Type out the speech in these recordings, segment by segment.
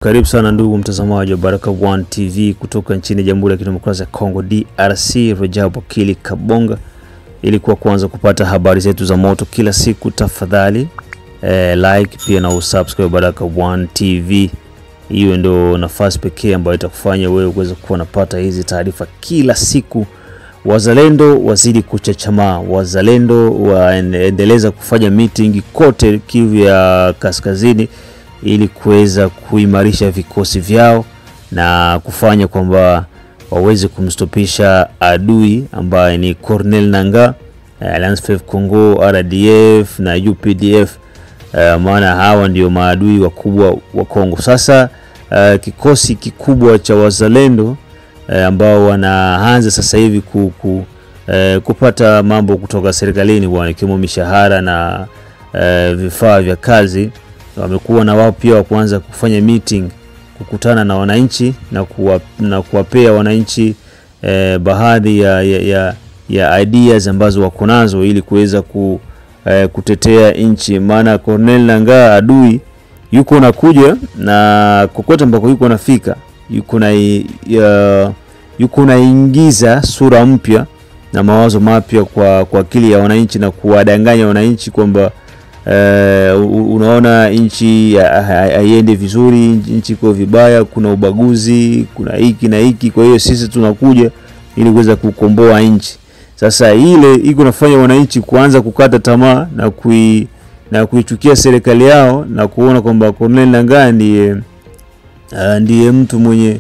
Karibu sana ndugu mtazamaji wa Baraka One TV kutoka nchini Jamhuri ya Kidemokrasia ya Kongo DRC. Rajab Wakili Kabonga, ili kwa kwanza kupata habari zetu za moto kila siku, tafadhali eh, like pia na usubscribe Baraka One TV. Hiyo ndio nafasi pekee ambayo itakufanya wewe uweze kuwa napata hizi taarifa kila siku. Wazalendo wazidi kuchachamaa, wazalendo waendeleza kufanya meeting kote Kivu ya Kaskazini ili kuweza kuimarisha vikosi vyao na kufanya kwamba waweze kumstopisha adui ambaye ni Corneille Nangaa, Alliance Fleuve Congo, RDF na UPDF. Uh, maana hawa ndio maadui wakubwa wa Kongo. Sasa uh, kikosi kikubwa cha wazalendo uh, ambao wanaanza sasa hivi ku, ku, uh, kupata mambo kutoka serikalini bwana, ikiwemo mishahara na uh, vifaa vya kazi wamekuwa na wao pia wa kuanza kufanya meeting kukutana na wananchi na, kuwa, na kuwapea wananchi eh, baadhi ya, ya, ya, ya ideas ambazo wako nazo ili kuweza ku, eh, kutetea nchi. Maana Corneille Nangaa adui yuko nakuja na kokote ambako yuko nafika yuko na ya, yuko naingiza sura mpya na mawazo mapya kwa, kwa akili ya wananchi na kuwadanganya wananchi kwamba Uh, unaona nchi haiendi vizuri, nchi iko vibaya, kuna ubaguzi, kuna hiki na hiki. Kwa hiyo sisi tunakuja ili kuweza kukomboa nchi. Sasa ile iko nafanya wananchi kuanza kukata tamaa na kui, na kuichukia serikali yao na kuona kwamba Corneille Nangaa ndiye uh, ndiye mtu mwenye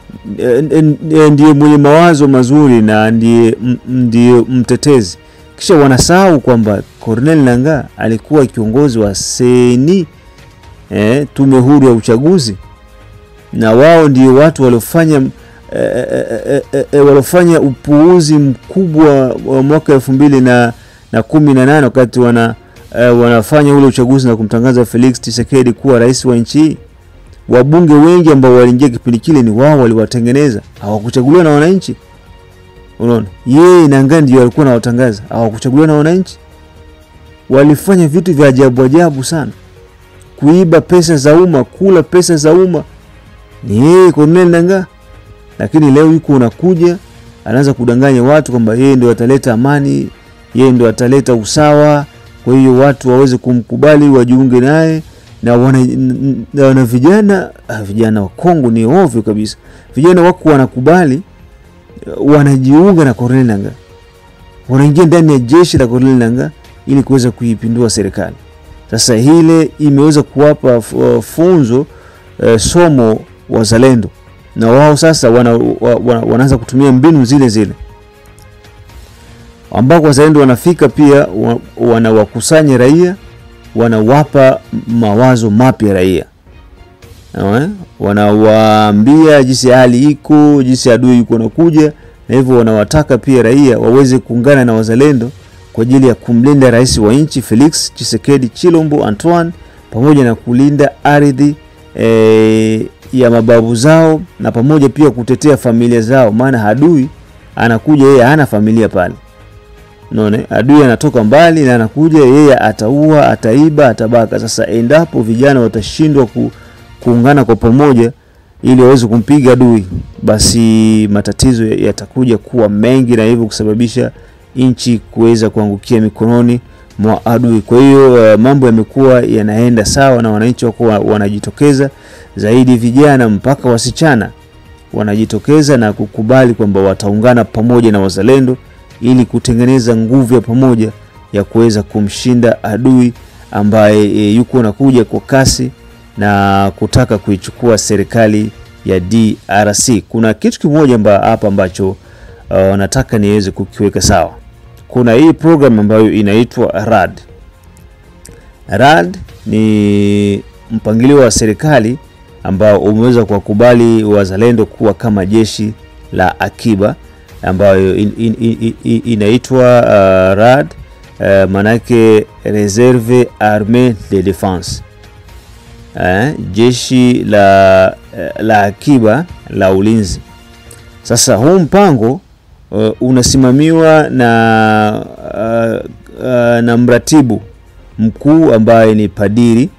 ndiye mwenye mawazo mazuri na ndiye, ndiye mtetezi kisha wanasahau kwamba Corneille Nangaa alikuwa kiongozi wa seni eh, tume huru ya uchaguzi, na wao ndio watu waliofanya eh, eh, eh, eh, waliofanya upuuzi mkubwa wa mwaka elfu mbili na, na kumi na nane wakati wana, eh, wanafanya ule uchaguzi na kumtangaza Felix Tshisekedi kuwa rais wa nchi hii. Wabunge wengi ambao waliingia kipindi kile ni wao waliwatengeneza, hawakuchaguliwa na wananchi. Unaona, yeye Nangaa ndio alikuwa anawatangaza, hawakuchaguliwa na wananchi. Walifanya vitu vya ajabu ajabu sana, kuiba pesa za umma, kula pesa za umma, ni yeye Corneille Nangaa. Lakini leo yuko unakuja, anaanza kudanganya watu kwamba yeye ndio ataleta amani, yeye ndio ataleta usawa, kwa hiyo watu waweze kumkubali, wajiunge naye na wana, na wana vijana vijana wa Kongo ni ovyo kabisa. Vijana wako wanakubali wanajiunga na Corneille Nangaa, wanaingia ndani ya jeshi la Corneille Nangaa ili kuweza kuipindua serikali. Sasa hile imeweza kuwapa funzo e, somo wazalendo, na wao sasa wana, wana, wanaanza kutumia mbinu zile zile ambako wazalendo wanafika pia wanawakusanya raia, wanawapa mawazo mapya raia wanawaambia jinsi hali iko, jinsi adui yuko nakuja, na hivyo wanawataka pia raia waweze kuungana na wazalendo kwa ajili ya kumlinda rais wa nchi Felix Tshisekedi Chilombo Antoine, pamoja na kulinda ardhi e, ya mababu zao na pamoja pia kutetea familia zao, maana adui anakuja, yeye hana familia pale. Unaona, adui anatoka mbali na anakuja, yeye ataua, ataiba, atabaka. Sasa endapo vijana watashindwa ku kuungana kwa pamoja ili waweze kumpiga adui, basi matatizo yatakuja kuwa mengi na hivyo kusababisha nchi kuweza kuangukia mikononi mwa adui. Kwa hiyo uh, mambo yamekuwa yanaenda sawa na wananchi wako wanajitokeza zaidi, vijana mpaka wasichana wanajitokeza na kukubali kwamba wataungana pamoja na wazalendo ili kutengeneza nguvu ya pamoja ya kuweza kumshinda adui ambaye e, yuko nakuja kwa kasi na kutaka kuichukua serikali ya DRC. Kuna kitu kimoja mba hapa ambacho uh, nataka niweze kukiweka sawa. Kuna hii program ambayo inaitwa RAD. RAD ni mpangilio wa serikali ambao umeweza kuwakubali wazalendo kuwa kama jeshi la akiba ambayo in, in, in, in, inaitwa uh, RAD uh, manake Reserve Armee de Defense Eh, jeshi la, la akiba la ulinzi. Sasa huu mpango uh, unasimamiwa na, uh, uh, na mratibu mkuu ambaye ni padiri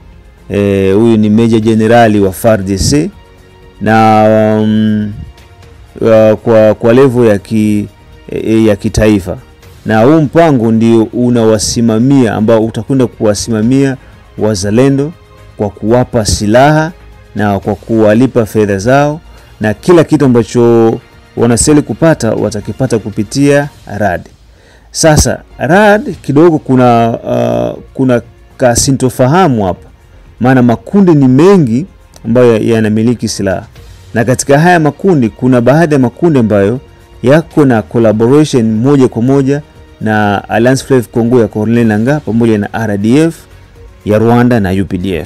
huyu ni meja jenerali wa FARDC na um, uh, kwa, kwa levo ya, ki, e, ya kitaifa na huu mpango ndio unawasimamia ambao utakwenda kuwasimamia wazalendo kwa kuwapa silaha na kwa kuwalipa fedha zao na kila kitu ambacho wanastahili kupata watakipata kupitia RAD. Sasa RAD kidogo kuna uh, kuna kasintofahamu hapa, maana makundi ni mengi ambayo yanamiliki silaha, na katika haya makundi kuna baadhi ya makundi ambayo yako na collaboration moja kwa moja na Alliance Fleuve Congo ya Corneille Nangaa pamoja na RDF ya Rwanda na UPDF.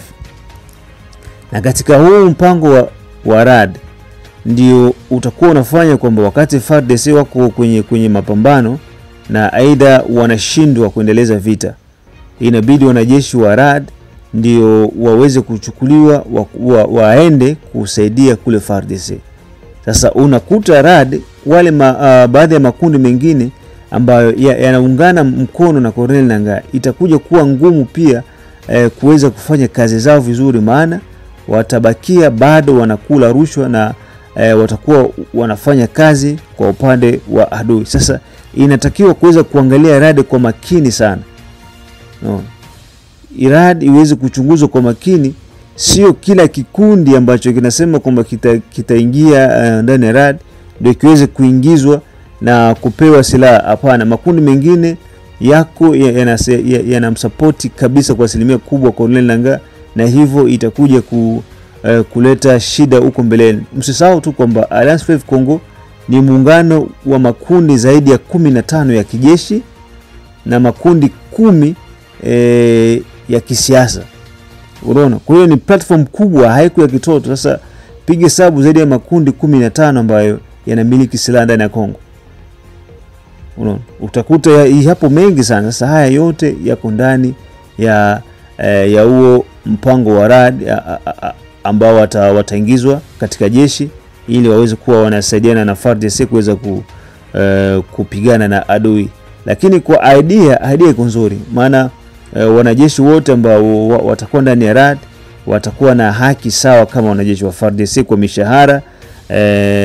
Na katika huu mpango wa, wa RAD ndio utakuwa unafanya kwamba wakati FARDC wako kwenye, kwenye mapambano na aidha wanashindwa kuendeleza vita, inabidi wanajeshi wa RAD ndio waweze kuchukuliwa wa, wa, waende kusaidia kule FARDC. Sasa unakuta RAD wale ma, uh, baadhi ya makundi mengine ambayo yanaungana ya mkono na Corneille Nangaa itakuja kuwa ngumu pia eh, kuweza kufanya kazi zao vizuri, maana watabakia bado wanakula rushwa na eh, watakuwa wanafanya kazi kwa upande wa adui. Sasa inatakiwa kuweza kuangalia RAD kwa makini sana no. RAD iweze kuchunguzwa kwa makini, sio kila kikundi ambacho kinasema kwamba kitaingia kita uh, ndani ya RAD ndio kiweze kuingizwa na kupewa silaha. Hapana, makundi mengine yako yanamsapoti ya, ya kabisa kwa asilimia kubwa Corneille Nangaa, na hivyo itakuja ku, uh, kuleta shida huko mbeleni. Msisahau tu kwamba Alliance Fleuve Congo ni muungano wa makundi zaidi ya kumi na tano ya kijeshi na makundi kumi e, ya kisiasa. Unaona, kwa hiyo ni platform kubwa, haiku ya kitoto. Sasa piga hesabu zaidi ya makundi kumi na tano ambayo yanamiliki silaha ndani ya Kongo. Unaona, utakuta ya, hapo mengi sana. Sasa haya yote yako ndani ya ya huo mpango wa RAD ambao wata, wataingizwa katika jeshi ili waweze kuwa wanasaidiana na FARDC kuweza ku, uh, kupigana na adui. Lakini kwa idea idea iko nzuri, maana uh, wanajeshi wote ambao watakuwa ndani ya RAD watakuwa na haki sawa kama wanajeshi wa FARDC kwa mishahara uh,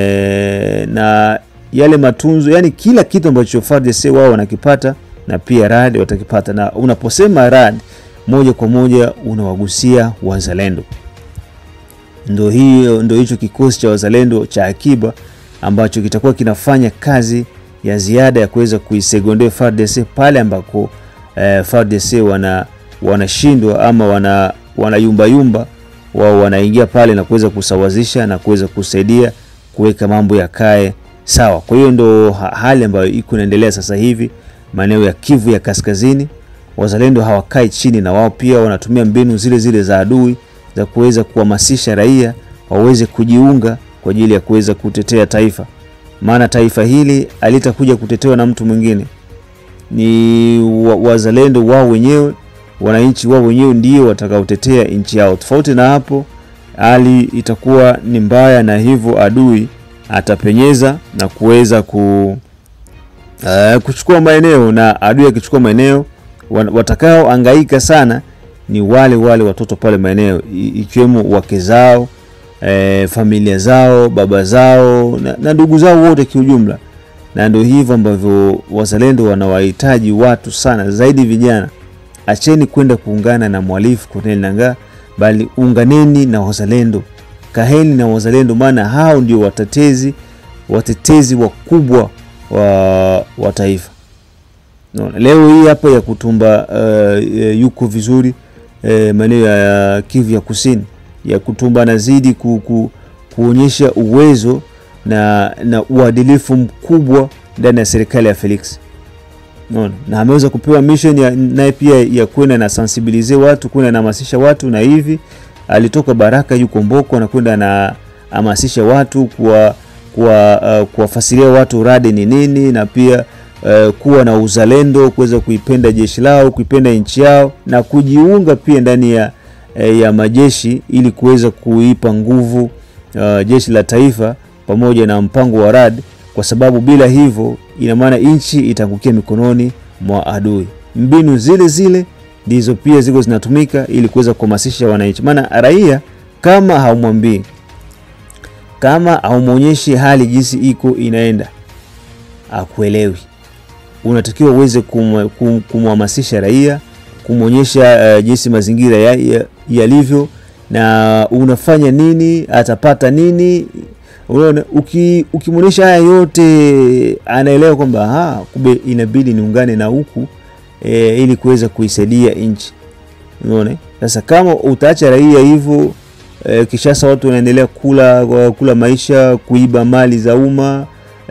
na yale matunzo, yani kila kitu ambacho FARDC wao wanakipata na pia RAD watakipata. Na unaposema RAD moja kwa moja unawagusia wazalendo. Ndo hiyo ndo hicho kikosi cha wazalendo cha akiba ambacho kitakuwa kinafanya kazi ya ziada ya kuweza kuisegondea FARDC pale ambako eh, FARDC wana wanashindwa ama wana wanayumbayumba, wao wanaingia pale na kuweza kusawazisha na kuweza kusaidia kuweka mambo yakae sawa. Kwa hiyo ndo hali ambayo iko inaendelea sasa hivi maeneo ya Kivu ya Kaskazini. Wazalendo hawakai chini, na wao pia wanatumia mbinu zile zile za adui za kuweza kuhamasisha raia waweze kujiunga kwa ajili ya kuweza kutetea taifa, maana taifa hili alitakuja kutetewa na mtu mwingine, ni wazalendo wao wenyewe, wananchi wao wenyewe ndio watakaotetea nchi yao. Tofauti na hapo, hali itakuwa ni mbaya, na hivyo adui atapenyeza na kuweza ku, uh, kuchukua maeneo, na adui akichukua maeneo watakao angaika sana ni wale wale watoto pale maeneo ikiwemo wake zao e, familia zao, baba zao na, na ndugu zao wote kiujumla. Na ndio hivyo ambavyo wazalendo wanawahitaji watu sana zaidi vijana. Acheni kwenda kuungana na mhalifu Corneille Nangaa, bali unganeni na wazalendo, kaheni na wazalendo, maana hao ndio watetezi watetezi wakubwa wa, wa taifa. No, leo hii hapa ya Kutumba uh, yuko vizuri uh, maeneo ya Kivu ya Kusini ya Kutumba anazidi ku, ku, kuonyesha uwezo na, na uadilifu mkubwa ndani ya serikali ya Felix. No, na ameweza kupewa mission naye pia ya kwenda na sensibilize watu kwenda nahamasisha watu, na hivi alitoka Baraka yuko Mboko anakwenda na hamasisha watu kwa kuwafasiria uh, watu radi ni nini na pia Uh, kuwa na uzalendo, kuweza kuipenda jeshi lao, kuipenda nchi yao na kujiunga pia ndani ya, uh, ya majeshi ili kuweza kuipa nguvu uh, jeshi la taifa pamoja na mpango wa RAD, kwa sababu bila hivyo ina maana nchi itaangukia mikononi mwa adui. Mbinu zile zile ndizo pia ziko zinatumika ili kuweza kuhamasisha wananchi. Maana raia kama haumwambii, kama haumwonyeshi hali jinsi iko inaenda, akuelewi. Unatakiwa uweze kumhamasisha raia, kumwonyesha uh, jinsi mazingira yalivyo ya, ya na unafanya nini, atapata nini. Unaona, ukimwonyesha haya yote anaelewa kwamba kumbe inabidi niungane na huku e, ili kuweza kuisaidia nchi. Unaona, sasa kama utaacha raia hivyo e, kishasa watu wanaendelea kula kula maisha, kuiba mali za umma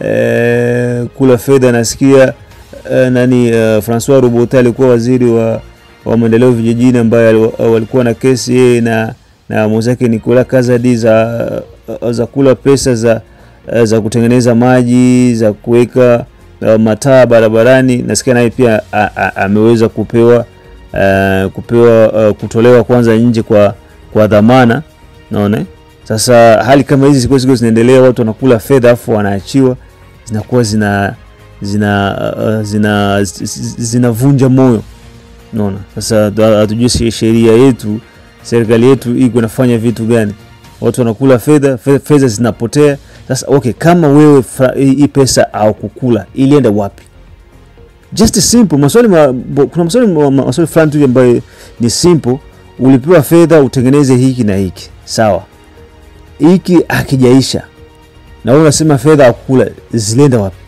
e, kula fedha. Nasikia e, nani e, Francois Robota alikuwa waziri wa, wa maendeleo vijijini, ambaye walikuwa na kesi yeye na na mwenzake Nicolas Kazadi za za kula pesa za za kutengeneza maji za kuweka mataa barabarani. Nasikia naye pia a, a, ameweza kupewa a, kupewa a, kutolewa kwanza nje kwa kwa dhamana. Naona sasa hali kama hizi siku siku zinaendelea, watu wanakula fedha afu wanaachiwa, zinakuwa zina zina uh, zina zinavunja moyo. Naona sasa hatujui sheria yetu serikali yetu iko inafanya vitu gani? Watu wanakula fedha, fedha zinapotea. Sasa okay, kama wewe hii pesa au kukula ilienda wapi? Just simple maswali ma, kuna maswali maswali fulani tu ambayo ni simple. Ulipewa fedha utengeneze hiki na hiki, sawa, hiki hakijaisha na wewe unasema fedha au kukula zilienda wapi?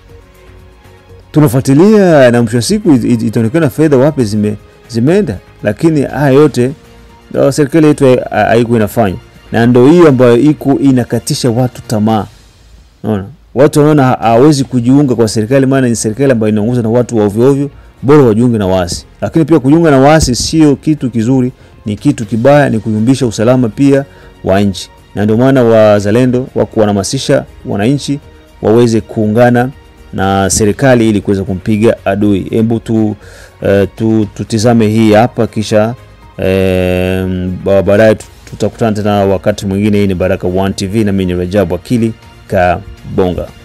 Tunafuatilia na mwisho wa siku itaonekana fedha wapi zime zimeenda, lakini haya yote serikali yetu haiko inafanya, na ndio hiyo ambayo iko inakatisha watu tamaa. Unaona, watu wanaona hawezi kujiunga kwa serikali, maana ni serikali ambayo inaongozwa na watu wa ovyo ovyo, bora wajiunge na waasi. Lakini pia kujiunga na waasi sio kitu kizuri, ni kitu kibaya, ni kuyumbisha usalama pia wa nchi, na ndio maana wazalendo wako wanahamasisha wananchi waweze kuungana na serikali ili kuweza kumpiga adui. Hebu tu, uh, tu tutizame hii hapa kisha E, baadaye tutakutana tena wakati mwingine. Hii ni Baraka One TV na mimi ni Rajabu Akili Kabonga.